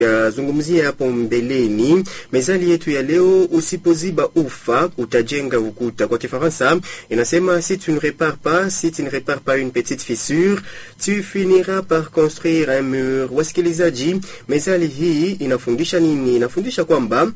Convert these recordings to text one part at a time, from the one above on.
yazungumzia hapo mbeleni. Mezali yetu ya leo, usipoziba ufa utajenga ukuta. Kwa Kifaransa inasema si tu ne répares pas, si tu ne répares pas une petite fissure, tu finiras par construire un mur. Wasikilizaji, mezali hii inafundisha nini? Inafundisha kwamba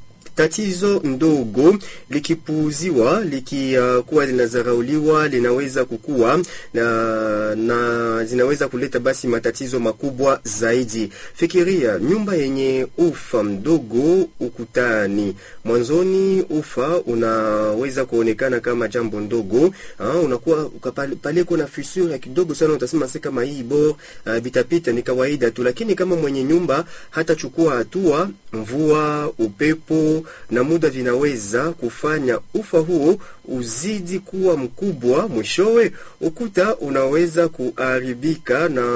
tatizo ndogo likipuuziwa likikuwa uh, linazarauliwa linaweza kukua na, na zinaweza kuleta basi matatizo makubwa zaidi. Fikiria nyumba yenye ufa mdogo ukutani. Mwanzoni ufa unaweza kuonekana kama jambo ndogo ha, unakuwa pale kuna fissure ya kidogo sana, utasema si kama hii bor uh, bitapita ni kawaida tu, lakini kama mwenye nyumba hatachukua hatua, mvua, upepo na muda vinaweza kufanya ufa huo uzidi kuwa mkubwa. Mwishowe ukuta unaweza kuharibika na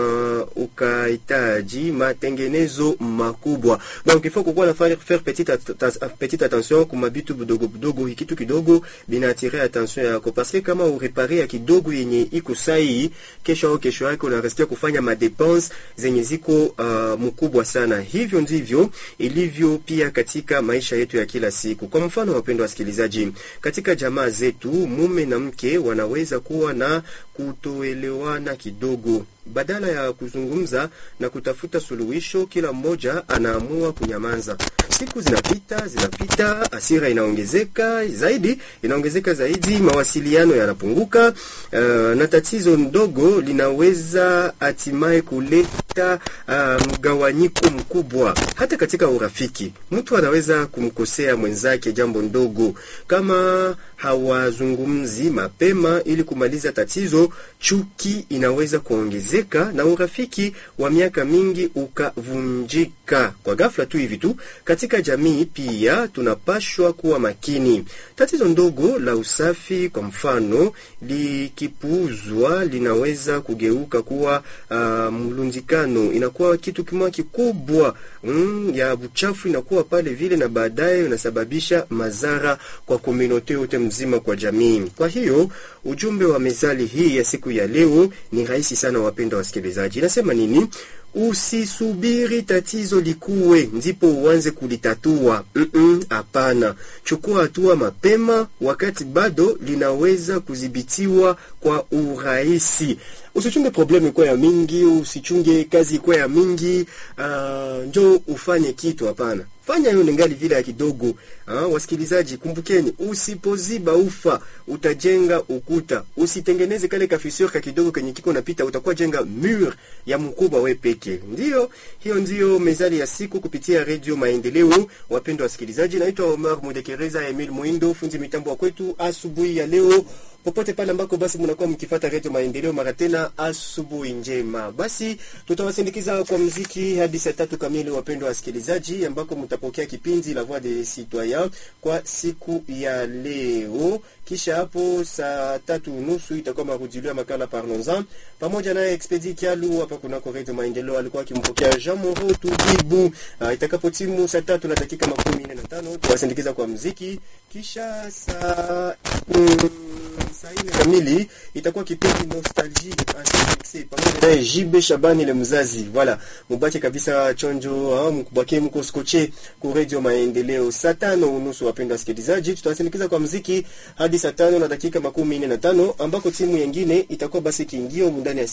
ukahitaji matengenezo makubwa. Donc il faut kukuwa na faire petite, petite attention kuma bitu budogo budogo, kitu kidogo binatire attention yako, parce que kama urepare ya kidogo yenye iko sahi, kesho au kesho yake unaresikia kufanya madepense zenye ziko uh, mkubwa sana. Hivyo ndivyo ilivyo pia katika maisha yetu ya kila siku. Kwa mfano, wapendwa wasikilizaji, katika jamaa zetu mume na mke wanaweza kuwa na kutoelewana kidogo. Badala ya kuzungumza na kutafuta suluhisho, kila mmoja anaamua kunyamaza. Siku zinapita zinapita, hasira inaongezeka zaidi, inaongezeka zaidi, mawasiliano yanapunguka, uh, na tatizo ndogo linaweza hatimaye kuleta uh, mgawanyiko mkubwa. Hata katika urafiki, mtu anaweza kumkosea mwenzake jambo ndogo. Kama hawazungumzi mapema ili kumaliza tatizo, chuki inaweza kuongezeka na urafiki wa miaka mingi ukavunjika kwa ghafla tu hivi tu. Katika jamii pia tunapashwa kuwa makini. Tatizo ndogo la usafi kwa mfano likipuuzwa, linaweza kugeuka kuwa uh, mlundikano, inakuwa kitu kimoja kikubwa mm, ya buchafu inakuwa pale vile, na baadaye unasababisha madhara kwa komunote yote mzima, kwa jamii. Kwa hiyo ujumbe wa mezali hii ya siku ya leo ni rahisi sana, wapenda wasikilizaji. Inasema nini? Usisubiri tatizo likuwe ndipo uanze kulitatua. Hapana, mm -mm, chukua hatua mapema wakati bado linaweza kudhibitiwa kwa urahisi. Usichunge problemu ikuwa ya mingi, usichunge kazi ikuwa ya mingi, uh, njo ufanye kitu. Hapana, fanya hiyo ningali vile ya kidogo. Uh, wasikilizaji, kumbukeni, usipoziba ufa utajenga ukuta. Usitengeneze kale ka fissure ka kidogo kenye kiko napita, utakuwa jenga mur ya mkubwa we peke. Ndio hiyo ndio mezali ya siku kupitia Radio Maendeleo. Wapendwa wasikilizaji, naitwa Omar Mudekereza Emil Muindo, fundi mitambo wa kwetu asubuhi ya leo popote pale ambako basi mnakuwa mkifata Radio Maendeleo, mara tena asubuhi njema. Basi tutawasindikiza kwa mziki hadi saa tatu kamili, wapendwa wasikilizaji, ambako mtapokea kipindi La Voix des Citoyens kwa siku ya leo. Kisha hapo saa tatu nusu itakuwa marudilio ya makala Parlons-en pamoja naye Expedi Kialu hapa kunako Radio Maendeleo, alikuwa akimpokea Jean Moro Tubibu. Uh, itakapo timu saa tatu na dakika makumi nne na tano tuwasindikiza kwa mziki, kisha saa mm, saa nne kamili itakuwa kipindi Nostalgie pamoja naye Jibe Shabani le mzazi. Voilà, mubaki kabisa chonjo, ah, mkubaki mko skoche ku Radio Maendeleo. Saa tano unusu, wapenda wasikilizaji, tutawasindikiza kwa mziki hadi saa tano na dakika makumi nne na tano ambako timu nyingine itakuwa basi kiingio ndani ya